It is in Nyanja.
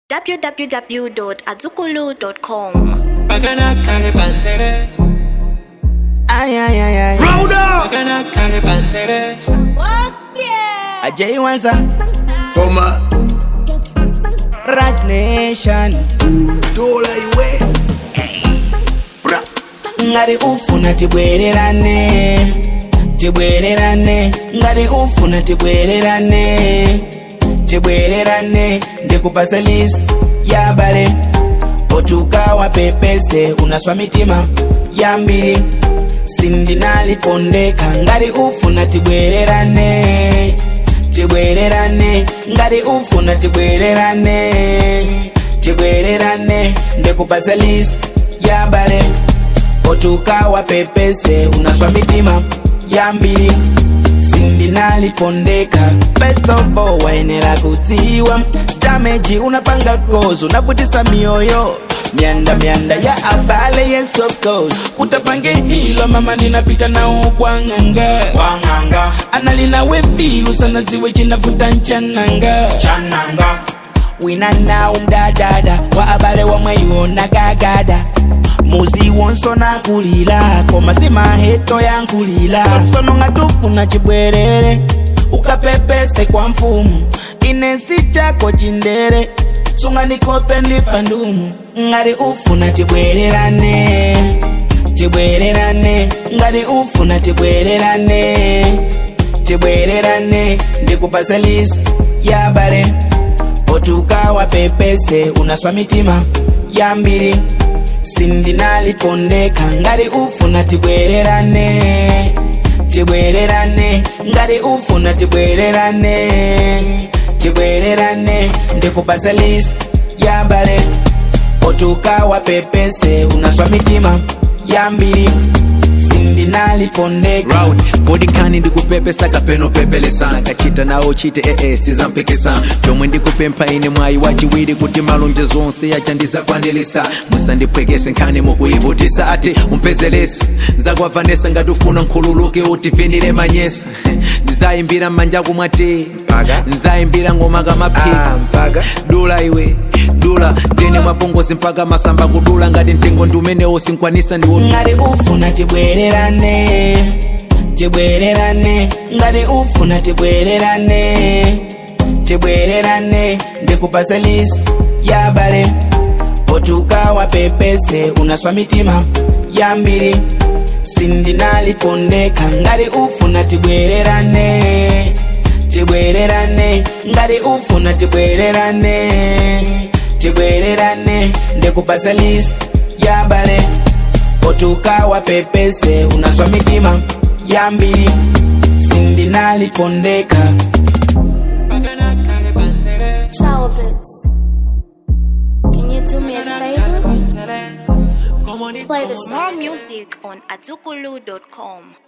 www.azukulu.com. Bagana kare pansere, Ay, ay, ay, ay. bagana kare pansere. Ajay Wanza, Koma Rat Nation. dola iwe Bra Ngari ufuna tibwererane, tibwererane. Ngari ufuna tibwererane, tibwererane. Ndikupasa list ya bale otukawa pepese unaswa mitima ya mbili sindinalipondeka ngari ufuna tibwererane tibwererane ngari ufuna tibwererane tibwererane ndikupasa list ya bale otukawa pepese unaswa mitima ya mbili sindinalipondeka best of all waenera kutiwa dameji unapanga kozo unavutisa mioyo mianda mianda ya abale yes of course utapange hilo mama ninapita nao kwa nganga kwa nganga analina wefilu sana ziwe chinavuta nchananga chananga wina nawo mdadada wa abale wamweyiwona gagada muzi wonso nakulila koma si maheto yankulila sono nga tufuna chibwerere ukapepese kwa mfumu inesi chako chindere sunga nikope ndifa ndumu ngati ufuna tibwererane tibwererane ngati ufuna tibwererane tibwererane ndikupasa list ya bale otukawa pepese unaswa mitima ya mbili sindinalipondeka ngati ufuna tibwererane tibwererane ngati ufuna tibwererane tibwererane ndikupasa list ya bale otukawa pepese unaswa mitima ya mbili sindinalipondeka round bodikani ndikupepesa kapeno pepelesa kachita nawo chite ee sizampikisa chomwe ndikupempha ine mwayi wachiwiri kuti malonje zonse yachandizakwanilisa musandipwekese nkhani mukuyivutisa ati umpezelese nzakwabvanesa ngati ufuna nkhululuke utivinire manyesa ndizayimbira m'manja kumwati nzayimbira ngoma kamaphika dula iwe dula ndene mwapongozi mpaka masamba kudula ngati mtengo ndi umenewo sinkwanisa ndiwo ngati ufuna tibwererane tibwererane ngati ufuna tibwererane tibwererane ndikupasa list ya bale otukawa pepese unaswa mitima ya mbili sindinalipondeka ngati ufuna tibwererane tibwererane ngati ufuna tibwererane tibwererane ndikupasa list ya bale otukawa pepese unaswa mitima ya mbili sindinalipondeka Bagana kare pansere, Ciao, Bits. Can you do me a favor? pansere. Como ni Play the more music on azukulu.com.